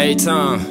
A-Town,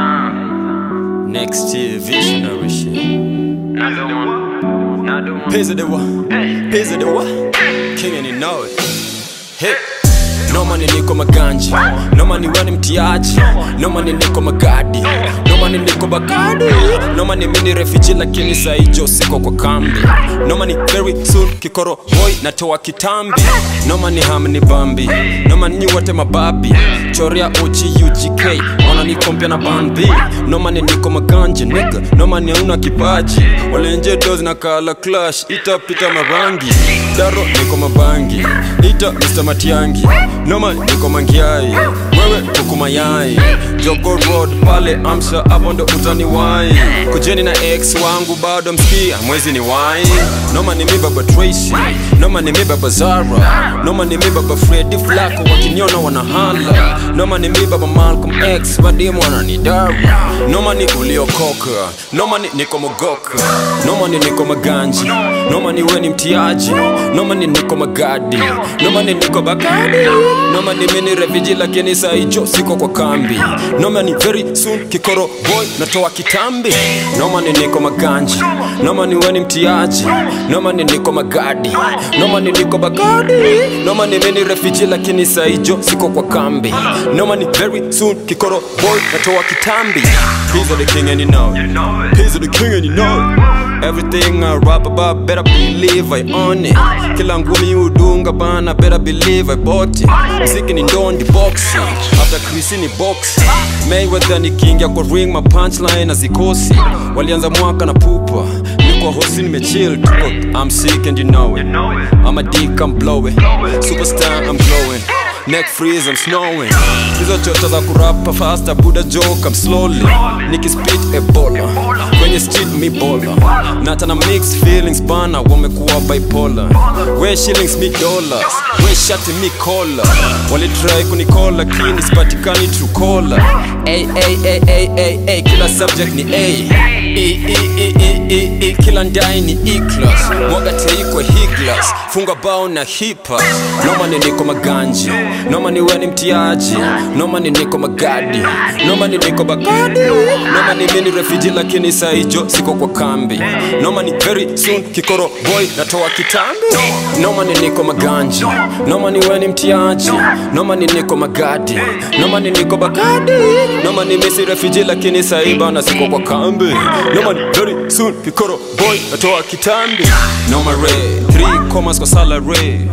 A-Town. next year visionary shit. Not the one. Not the one. Pizza the what? Pizza the what? King and you know it. Hey. No money niko maganji No money wani mtiaji No money niko magadi No money niko bagadi No money mini refugee lakini saijo siko kwa kambi No money very soon kikoro boy natoa kitambi No money hamni bambi No money nyi wote mababi Choria OG UGK Wana nikompia na bambi No money niko maganje nigga No money hauna kipaji Walenje dozi na kala clash Itapita marangi Daro niko mabangi Ita Mr. Matiangi Noma niko mangiai Wewe kuku mayai Jogo Road pale Amsha hapo ndo utaniwai Kujeni na ex wangu bado mskia mwezi ni wai Noma ni mi baba Tracy Noma ni mi baba Zara Noma ni mi baba Freddy Flacco wakiniona wanahala Noma ni mi baba Malcolm X wadimu wananidara Noma ni uliokoka Noma ni niko mogoka Noma ni niko maganji Noma ni weni mtiaji Noma ni niko magadi Noma ni niko bagadi Noma ni mini refugee lakini saijo siko kwa kambi Noma ni very soon kikoro boy natoa kitambi Noma ni niko maganji Noma ni weni mtiaji Noma ni niko magadi Noma ni niko bagadi Noma ni mini refugee lakini saijo siko kwa kambi Noma ni very soon kikoro boy natoa kitambi He's the king and you know it. know it. He's the king and you know it. Everything I rap about, better believe I own it. Kila ngumi udunga bana, better believe I bought it. Mziki ni ndondi boxing, after Chris ni boxing. Mayweather ni king ya kwa ring, my punchline hazikosi. Walianza mwaka na pupa, niko hosi nimechill tuko. I'm sick and you know it. Know it. I'm a dick, I'm blowing. Superstar, I'm glowing. Neck freeze, I'm snowing. Hizo chota za kurapa faster, Buddha joke, I'm slowly. Nikispit ebola, kwenye street mi bola. Nata na mixed feelings bana, wamekuwa bipolar. We shillings mi dollars, we shati mi kola. Walitry kunikola, kini sipatikani true caller. Ay, ay, ay, ay, ay, ay, kila subject ni A. E, e, e, e, e, e, kila ndai ni E-class. Mwaga teikwe higlas, funga bao na hipa. Noma ni niko maganji, noma ni weni mtiaji, noma ni niko magadi, noma ni niko bagadi, noma ni mini refugee lakini saijo siko kwa kambi. Noma ni very soon kikoro boy natoa kitambi. Noma ni niko maganji, noma ni weni mtiaji, noma ni niko magadi, noma ni niko bagadi, noma ni misi refugee lakini saiba na siko kwa kambi. Noma ni very soon kikoro boy natoa kitambi. Noma re, three commas kwa salary.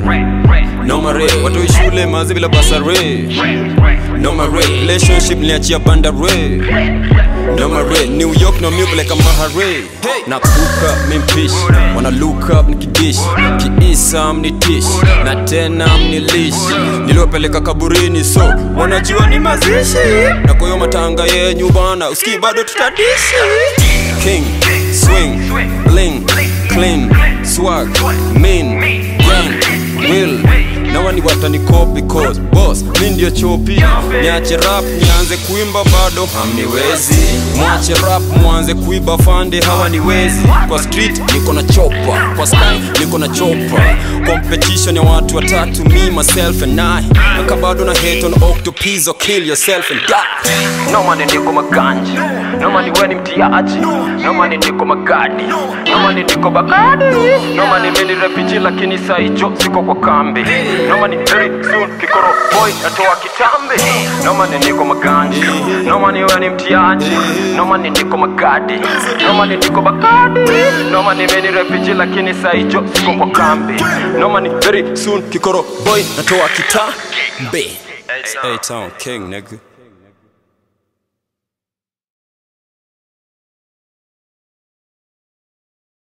Noma re, watu shule mazi bila basare. Noma re, relationship niachia bandare. Noma re, New York no milk like a mahare. Na kuka mimpish, wana look up nikidish. Kiisa mnitish, na tena mnilish. Niliopeleka kaburini so, wanajua ni mazishi. Na kwa hiyo matanga yenyu bana, uski bado tutadishi. King, swing, bling, clean, swag, mean, gang, will na wani watani copy cause boss mi ndio chopi niache rap nianze kuimba bado hamniwezi mwache rap mwanze kuiba fande hawaniwezi kwa street niko na chopa kwa sky niko na chopa competition ya watu watatu me myself and I naka bado na hate on octopus or kill yourself and die No money niko maganji No money weni mtiaji No money niko magadi No money niko bagadi No money mini refugee lakini saijo siko kwa kambi No money very soon kikoro boy natoa kitambi No money niko maganji No money weni mtiaji No money niko magadi No money niko bagadi No money mini refugee lakini saijo siko kwa kambi No money very soon kikoro boy natoa kitambi A-Town king nigga